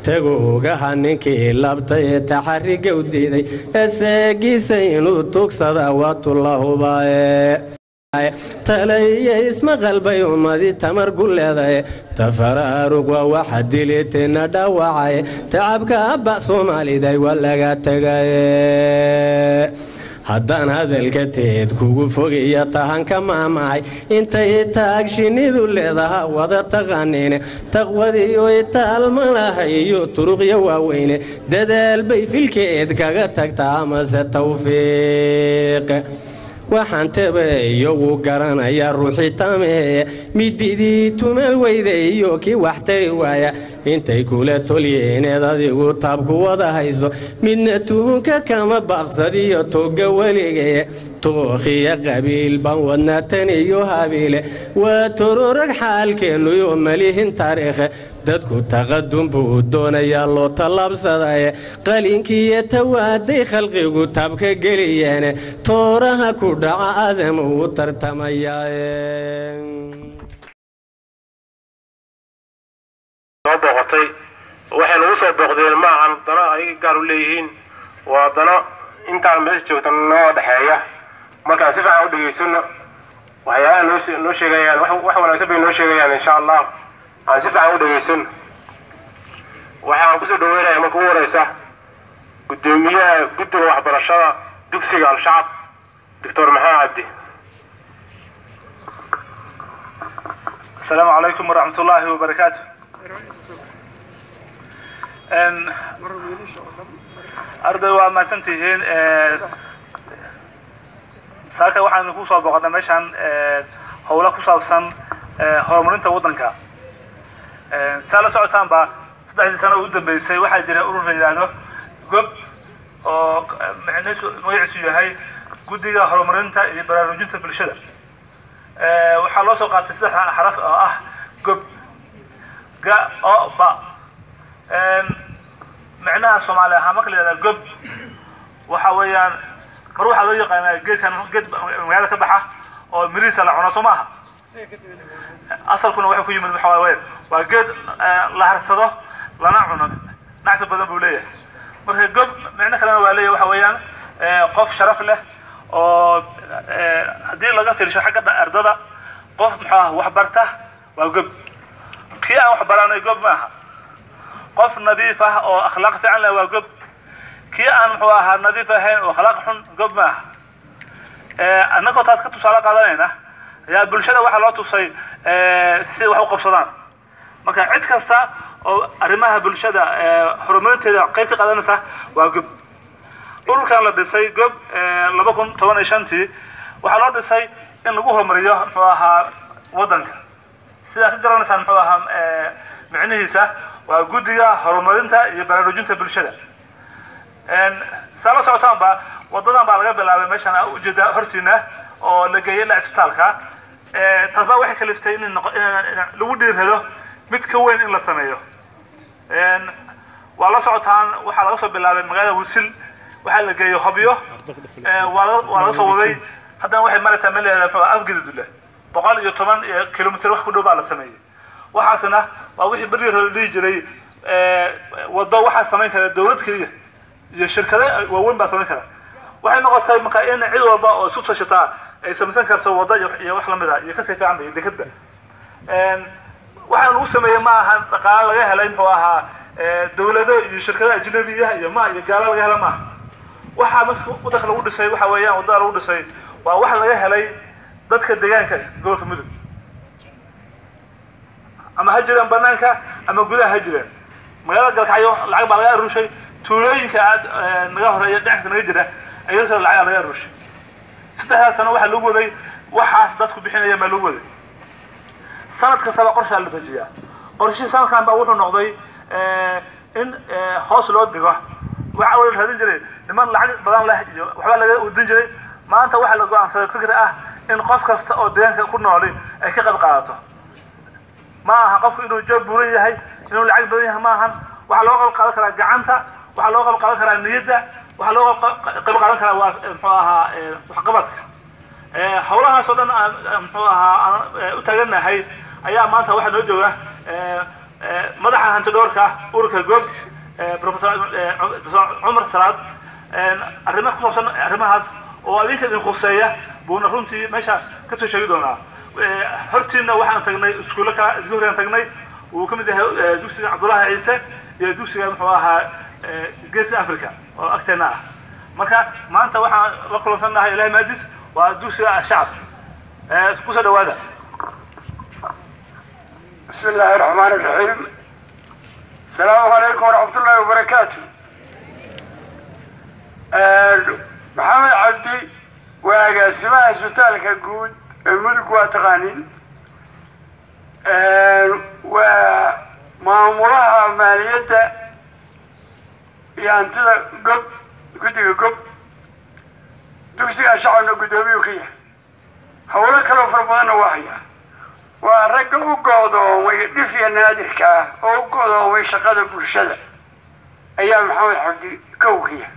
taguugaha ninkii labtay ee taxariga u diiday eseegiisa inuu tugsada waatulahubaaye talaiyo ismaqalbay ummadii tamar gu leedaye tafaraarug waa waxa dilitayna dhaawacay tacabka abba soomaaliday waa laga tegaye haddaan hadalka teed kugu fogaya tahanka maamahay intay taag shinnidu leedaha wada taqaaniine taqwadiyo itaalmalaha iyo turuqya waaweyne dadaal bay filkeed kaga tagtaa amase tawfiiq waxaan tebe iyagu garanaya ruuxii tameeye mididii tumal weyda iyo kii wax tari waaya intay kula tolyeeneed adigu taabku wada hayso midna tuhunka kama baaqsadiyo toga weligee tookhiya qabiil baan wadnaa tan iyo habiile waa tororag xaalkeennuyo malihin taariikhe dadku taqadum buu doonayaa loo tallaabsadaye qalinkiiyo tawaaday khalqigu taabka geliyeene tooraha ku dhaca aadam uu tartamayaa soo booqatay waxay nagu soo booqdeen maahan dano ayaga gaar u leeyihiin waa dano intaan meesha joogta noo dhexeeya markaan si fiican u dhegaysano waxyaabaha noo noo sheegayaan wax wax wanaagsan bay noo sheegayaan insha allah aan si fiican u dhegaysan waxaan kusoo dhaweynaya marka ugu horeysa guddoomiyaha guddiga waxbarashada dugsiga al-shacab doctor maxamed cabdi السلام عليكم ورحمة الله وبركاته أن أرضي وما سنتهين saaka waxaan ku soo boqonnay meeshaan howlo ku saabsan horumarinta waddanka saa la socotaanba saddexdii sano ugu dambeysay waxaa jira urur la yidhaahdo gob oo magaciisu yahay guddiga horumarinta iyo baraarujinta bulshada waxaa loo soo qaatay saddex xaraf oo ah gob ga o ba micnaha soomaali ahaan marka la yidhahda gob waxa weeyaan mar waxaa loo yaqaanaa geedkan geed magaalada ka baxa oo mirihiisa la cuno soo maaha asalkuna waxay ku yimid waxa waaye waa geed la harsado lana cuno nacfi badan buu leeyahay marka gob micno kalena waa leeyahay waxa weeyaan qof sharaf leh oo haddii laga fiirsho xagga ardada qof muxuu ah wax barta waa gob kii aan wax baranay gob maaha qof nadiif ah oo akhlaaq fiican leh waa gob kii aan muxuu ahaa nadiif ahayn oo akhlaaq xun gob maaha annagoo taas ka tusaale qaadanayna ayaa bulshada waxaa loo tusay si wax u qabsadaan marka cid kasta oo arrimaha bulshada horumarinteeda qayb ka qaadanaysa waa gob ururkan la dhisay gob laba kun toban iyo shantii waxaa loo dhisay in lagu horumariyo muxuu ahaa waddanka sidaa ka garanaysaan muxuu ahaa micnihiisa waa guddiga horumarinta iyo baraarujinta bulshada saa la socotaanba wadadan baa laga bilaabay meeshaan ujeeda hortiina oo la geeyay ilaa isbitaalka taas baa waxay kaliftay in lagu dhiirrado mid ka weyn in la sameeyo waa la socotaan waxaa laga soo bilaabay magaalada wisil waxaa la geeyey hobyo waa laga soo waday haddana waxay maraysaa meel leedahay afgedudule boqol iyo toban kilomitr wax ku dhow baa la sameeyey waxaasna waa wixii berri hore la dhihi jiray wado waxaa samayn kara dawlad keliya iyo shirkado waaweyn baa samayn kara waxay noqotay marka in cid walba oo isu tashataa ay samaysan karto wado iyo wax lamid a iyo kasii fiican bay dekadba waxaa lagu sameeyey ma aha dhaqaale laga helay muxuu ahaa dawlado iyo shirkado ajnabiya iyo ma iyo gaalo laga hela maaha waxaa marka waddanka lagu dhisay waxa weeyaan waddada lagu dhisay waa wax laga helay dadka deegaanka gobolka mudug ama ha jireen banaanka ama gudaha ha jireen magaalada galkacyo lacag baa laga aruushay tuulooyinka aad naga horeeya dhinaca naga jira ayadoo lacag laga aruushay saddexdaas sano waxaa lagu waday waxa dadku bixinaya maa lagu waday sanad kastaba qorshaa la dejiyaa qorshihii sanadkan baa wuxuu noqday in hoos loo dhigo waxa la raadin jiray niman lacag badan leh iyo waxbaa laga wadin jiray maanta waxaa la go-aansaday fikir ah in qof kasta oo deegaanka ku nooli ay ka qayb qaadato ma aha qofku inuu joob buuran yahay inuu lacag badan yahay ma ahan waxaa loo qayb qaadan karaa gacanta waxaa loo qayb qaadan karaa niyadda waxaa loo qayb qaadan karaa waa muxuu ahaa waxqabadka howlahaas oo dhan aan muxuu ahaa aan u taaganahay ayaa maanta waxaa noo jooga madaxa hantidhoorka ururka gob professor cumar salaad arrimaha ku saabsan arrimahaas oo adinka idin khuseeya buuna runtii meesha kasoo sheegi doonaa hortiina waxaan tagnay iskuulle ka isku horeyaan tagnay uu ka mid yahay dugsiga cabdullaahi ciise iyo dugsiga muxuu ahaa geeska africa oo agteena ah marka maanta waxaan la kulansannahay ilahi maadis waa dugsiga shacab kusoo dhawaada بسم الله الرحمن الرحيم السلام عليكم ورحمة الله وبركاته محمد عبدي وقاسمها اسبتالك الجود الملك واتقانين ومامورها مالية يعني قب قد قب دكسي شعبنا قدومي وكيه هولا كانوا فربنا واحية waa ragga u goodoomay dhifya naadirka ah oo u goodoomay shaqada bulshada ayaa maxamed cabdi kowkiya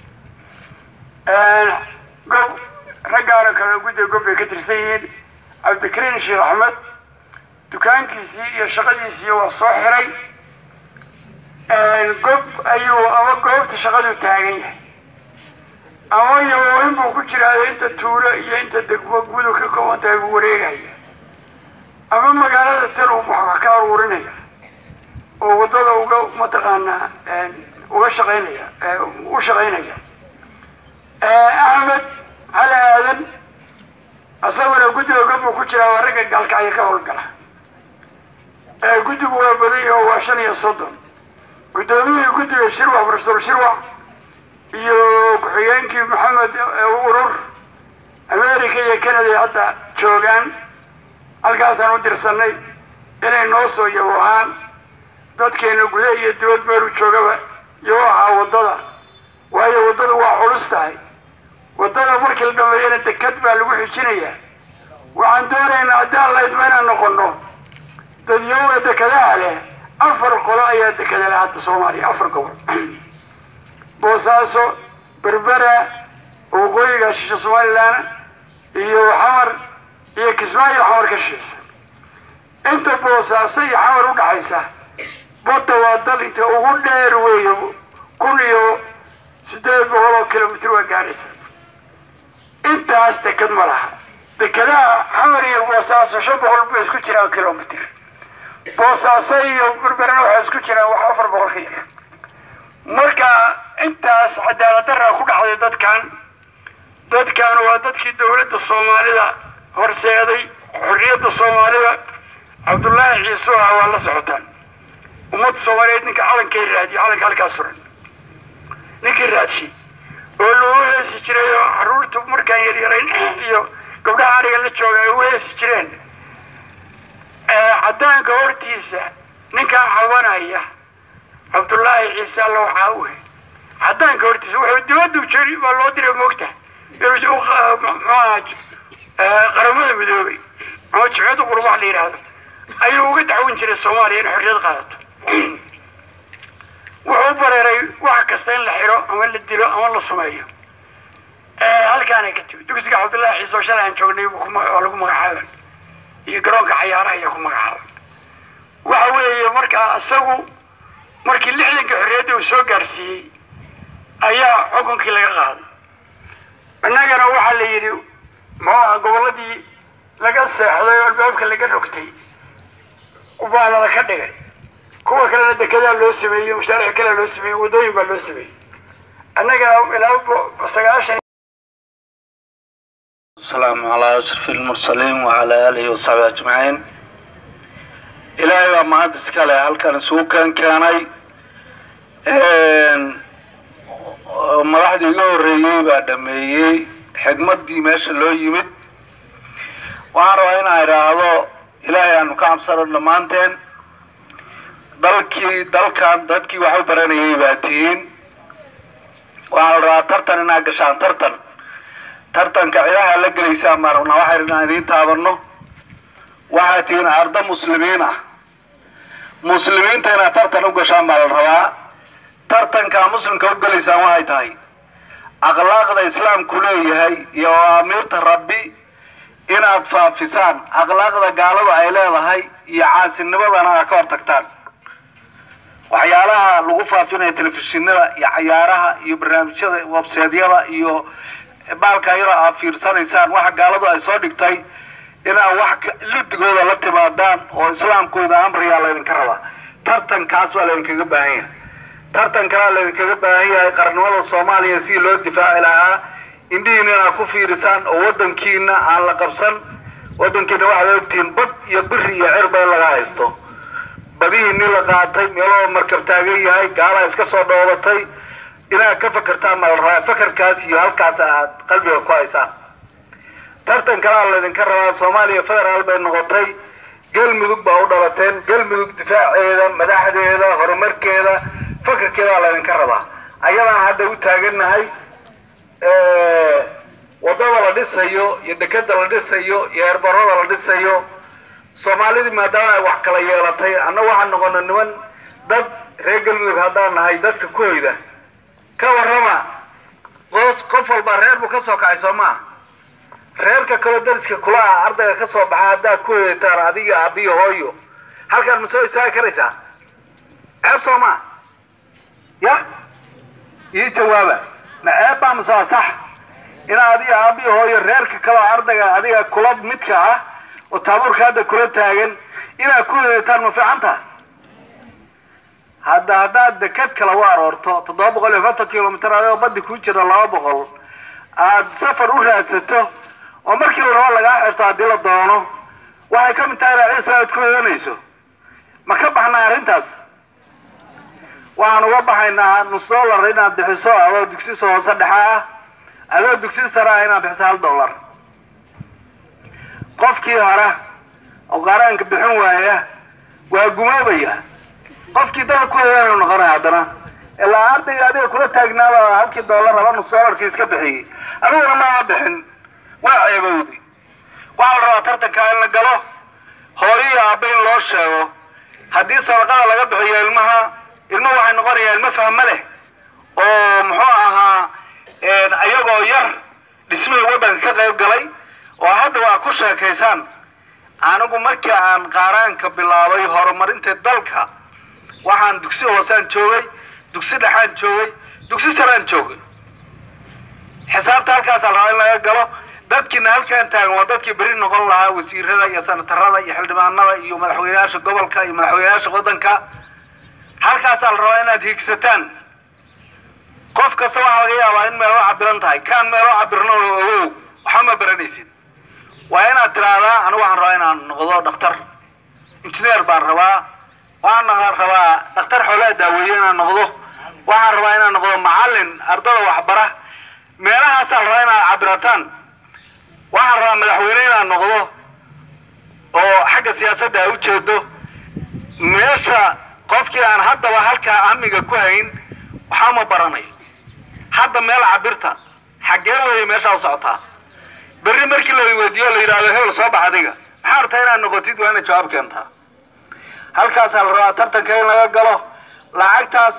gob raggaana kale guddiga gob bay ka tirsan yihiin cabdikariin sheekh axmed dukaankiisii iyo shaqadiisii waa soo xiray gob ayuu ama goobta shaqadu taagan yahay ama yawooyin buu ku jiraayo inta tuulo iyo inta degmo gudu ka kooban tahay buu wareegaya ama magaalada tan uu wax ka aruurinaya oo waddada uga mataqaanaa uga shaqaynaya u shaqaynaya axmed cali aadan isaguna guddiga gobbuu ku jiraa waa ragga gaalkacyo ka howlgala guddigu waa badan yaho waa shan iyo soddon guddoomiyihii guddiga shirwac profesor shirwac iyo ku-xigeenkii maxamed urur america iyo canada hadda joogaan halkaasaan u dirsanay inay noo soo yabohaan dadkeena gudaha iyo dibad meelu joogaba yabo ahaa waddada waayo waddadu waa culus tahay waddada markii la dhameeyana dekad baa lagu xijinayaa waxaan doonaynaa haddaan laydma inaan noqono dadyowga dekadaha leh afar qolo ayaa dekada leh hadda soomaaliya afar gobol boosaaso berbera waqooyiga shisha somalilan iyo xamar iyo kismaayo xamar ka shisheesa inta boosaaso iyo xamar u dhaxaysa badda waa dal inta ugu dheer weeye kun iyo siddeed boqol oo kilomitr waa gaaraysa intaas dekad ma laha dekadaha xamar iyo boosaaso shan boqol bay isku jiraan kilomitr boosaaso iyo berberana waxay isku jiraan wax afar boqol ka yar marka intaas cadaalad daraa ku dhacday dadkan dadkan waa dadkii dowladda soomaalida horseeday xorriyadda soomaalida cabdullaahi ciise ah waa la socotaan ummadda soomaaliyeed ninka calankay raadiyo calanka halkaa suran ninkii raadshay oo loogu heesi jiray oo carruurtu markaan yaryarayn iyo gabdhaha ariga la jooga ay ugu heesi jireen caddaanka hortiisa ninkaa cabanaya cabdullaahi ciise alla waxaa u he caddaanka hortiisa wuxuu dibaddu jeri baa loo diray moogta inuu muxuaha qaramada midoobay ama jimciyadda qurbaha la yidhaahdo ayuu uga dacwin jiray soomaaliya in xorriyad qaadato wuxuu u bareeray wax kasta in la xiro ama la dilo ama la sumeeyo halkaanay ka timi dugsiga cabdullaahi ciise oo shalay aan joognay oo lagu magacaaban iyo garoonka cayaaraha ayaa ku magacaaban waxa weeye markaa isagu markii lixdanka xorriyadda uu soo gaarsiiyey ayaa xukunkii laga qaaday innagana waxaa la yidhi muxuaha gobolladii laga seexday oo albaabka laga rogtay baana la ka dhigay kuwa kalena dekedaa loo sameeyey mashaariic kalea loo sameeyey waddooyin baa loo sameeyey annagana ilaa sagaashan السلام على أشرف المرسلين وعلى آله وصحبه أجمعين إلهي waa mahad iska leh halkan isugu keen keenay madaxdii iga horreeyey baa dhameeyey xigmaddii meesha loo yimid waxaan rabaa inaan idhaahdo ilaahay aanu ka cabsano dhammaanteen dalkii dalkan dadkii wax u baranayay baa tihiin waxaa la rabaa tartan inaad gashaan tartan tartanka cidaha la gelaysaan baan rabnaa waxaynu inaan idiin taabanno waxaad tihiin ardo muslimiin ah muslimiinta inaad tartan u gashaan baa la rabaa tartankaa muslimka u gelaysaan waxay tahay akhlaaqda islaamku leeyahay iyo awaamiirta rabbi inaad faafisaan akhlaaqda gaaladu ay leedahay iyo caasinimadana aad ka hortagtaan waxyaalaha lagu faafinayo telefishinada iyo cayaaraha iyo barnaamijyada webseedyada iyo baalka yaro aad fiirsanaysaan waxa gaaladu ay soo dhigtay inaad wax ka- lidigooda la timaadaan oo islaamkooda amriyaa laydinka rabaa tartankaas baa laydinkaga baahan yahay tartankanaa laydinkaga baahan yahay qarnimada soomaaliya sidii loo difaaci lahaa indhihiina inaad ku fiirisaan oo wadankiina aan la qabsan wadankiina waxaad ogtihiin bad iyo biri iyo cirba in laga haysto badihii nin la qaatay meeloo markab taagan yahay gaalaa iska soo dhoobatay inaad ka fakertaan ma la rabaa fakarkaas iyo halkaas aad qalbiga ku haysaan tartan kalaa laydinka rabaa soomaaliya federaal bay noqotay galmudug baa u dhalateen galmudug difaaceeda madaxdeeda horumarkeeda fakarkeedaa laydinka rabaa ayadaan hadda u taagannahay wadada la dhisayo iyo dekeda la dhisayo iyo eerbarada la dhisayo soomaalidii maadaama ay wax kala yeelatay anna waxaan noqona niman dad reer galmudug haddaan nahay dadka ku hoyda ka warrama qoos qof walba reer buu ka soo kacay soo maa reerka kaloo dariska kula ah ardayga ka soo baxa haddaad ku hoyataan adiga aabiyo hooyo halkaan ma soo istaagi karaysaa ceeb soo maa ya ii jawaaba ma ceeb baa mase waa sax inaad adiga aabiyo hooyo reerka kaloo ardayga adiga kula midka ah oo taabuurka hadda kula taagan inaad ku hoyataan ma fiicanta hadda haddaad deked kale u aroorto toddoba boqol iyo konton kilomitr adoo baddi ku jira laba boqol aad safar u raadsato oo markii la rabo lagaa xirto haddii la doono waxay ka mid tahay inaad ciisa aad ku hoyanayso ma ka baxnaa arrintaas waxaan uga baxaynaa nus dollar inaad bixiso adoo dugsi hoose dhexe ah adoo dugsi sare ah inaad bixiso hal dollar qofkii hore oo qaaraanka bixin waaya waa gumoobaya qofkii dada ku hoyaanu noqonaya haddana ilaa ardayga adiga kula taagnaaba halkii dollar raba nus dollarkii iska bixiyey adiguna maa bixin waa ceebowdi waxaa la rabaa tartankaa in la galo hooyii aabba in loo sheego haddii sadaqada laga bixiyo ilmaha ilmuhu waxay noqonayaa ilmo fahmo leh oo muxuu ahaa ayagoo yar dhismihii waddanka ka qayb galay oo hadda waa ku sheekaysaan anigu markii aan qaaraanka bilaabay horumarinta dalka waxaan dugsi hoosaan joogay dugsi dhexaan joogay dugsi saraan joogay xisaabta halkaasaa rabaa in laga galo dadkiina halkaan taagan waa dadkii beri noqon lahaa wasiirada iyo sanatarada iyo xildhibaanada iyo madaxweyneyaasha gobolka iyo madaxweyneyaasha waddanka halkaasaa la rabaa inaad hiigsataan qof kasta waxaa laga yaabaa in meelo cabiran tahay kaan meelo cabirno ogow waxba ma baranaysid waa inaad tiraahdaa anigu waxaan rabaa inaan noqdo dhakhtar injineer baan rabaa waxaan noqon rabaa dhakhtar xoolaha daaweeye inaan noqdo waxaan rabaa inaan noqdo macallin ardada waxbara meelahaasaa la rabaa inaad cabirataan waxaan rabaa madaxweyne inaan noqdo oo xagga siyaasadda ay ujeedo meesha qofkii aan haddaba halkaa amiga ku hayn waxaa ma baranayo hadda meel cabirta xaggee weeye meeshaa u socotaa berri markii la weydiiyo la yidhahdo hebel soo bax adiga maxaa artaa inaad noqotid waa inaad jawaab keentaa halkaasaa la rabaa tartanka in laga galo lacagtaas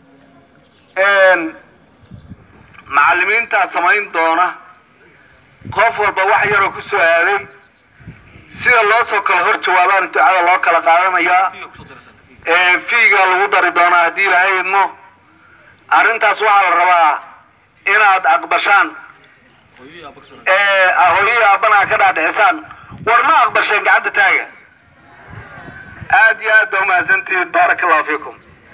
macallimiintaa samayn doona qof walba wax yaroo ku soo aaday sida loo soo kala hor jawaabaan ducada loo kala qaadanayaa fiiga lagu dari doonaa haddii ilaahay idmo arrintaas waxaa la rabaa inaad aqbashaan hooyihii aabbana ka dhaadhicisaan war ma aqbasheen gacanta taaga aad iyo aad baa umahadsantihiin baaraka allahu fiikum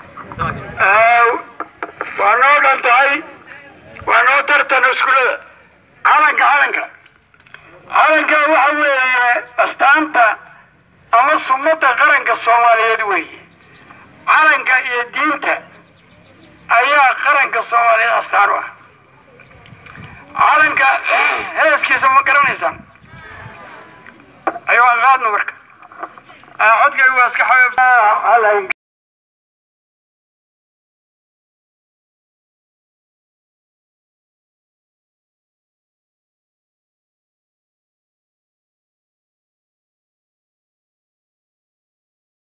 waa noo dhan tahay waa noo tartan iskuulada calanka calanka calanka waxa weeye astaanta ama sunnada qaranka soomaaliyeed weeye calanka iyo diinta ayaa qaranka soomaaliyeed astaan u ah calanka heeskiisa ma garanaysaan ayuu qaadno marka codkaygu waa iska xabeeb